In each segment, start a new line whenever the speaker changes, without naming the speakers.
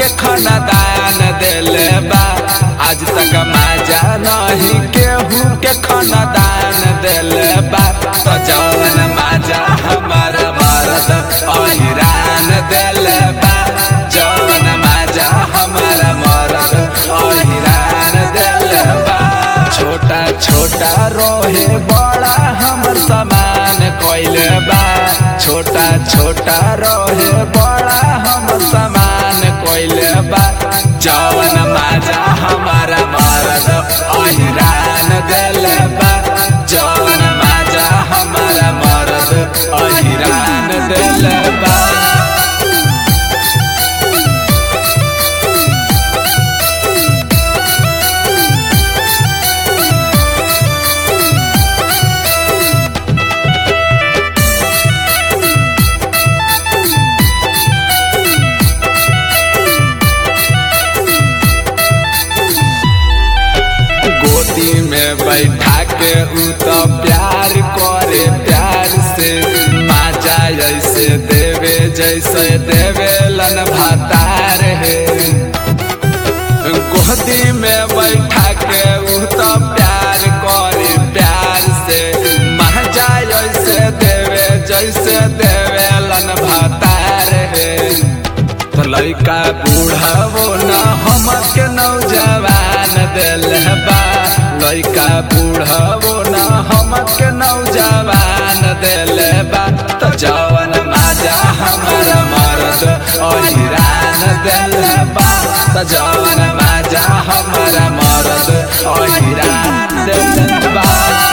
के खानदान दिले बा आज तक माजा नहीं केहू के खानदान दिले बा तो जवन माजा हमारा मरद अहिरान दिले बा जवन माजा हमारा मरद अहिरान दिले बा छोटा छोटा रोहे बड़ा हमर समान कोइले बा छोटा छोटा रोहे बड़ा हमर समान कोइले बा जवन माजा हमारा मरद अहिरान दिले बा जवन माजा हमारा मरद अहिरान दिले बा गोदी में बैठा के उ तो प्यार करे प्यार से माजा जैसे देवे जैसे देवे लन भातार है गोदी में बैठा के उ तो प्यार करे प्यार से माजा जैसे देवे जैसे देवे लन भातार है तो लड़का बूढ़ा वो न हमर के नौजवान दिल बा लड़का बूढ़ा वो न हमर के नौजवान दिल बा तो जवन माजा हमर मरद अहिरान दिल बा तो जवन माजा हमर मरद अहिरान दिल बा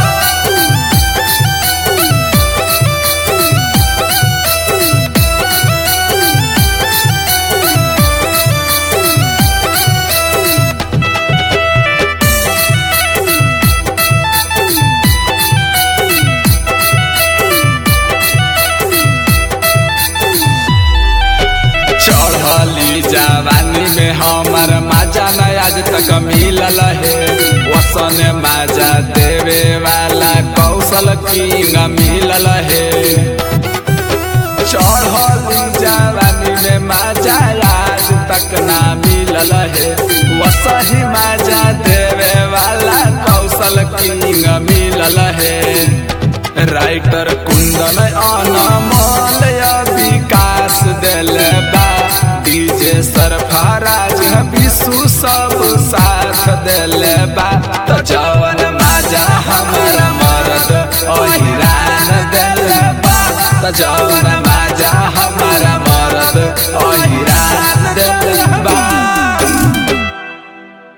चढ़ली जवानी में हमर माजा न आज तक मिलल है वसन माजा देवे वाला कौशल किंग मिलल है चढ़ली जवानी में माजा आज तक ना मिलल है वसही माजा देवे वाला कौशल किंग मिलल है राइटर कुंदन अनमोल विकास दिल बा डीजे सरफराज विशु सब साथ दिल बा तो जवन माजा हमारा मरद अहिरान दिल बा तो जवन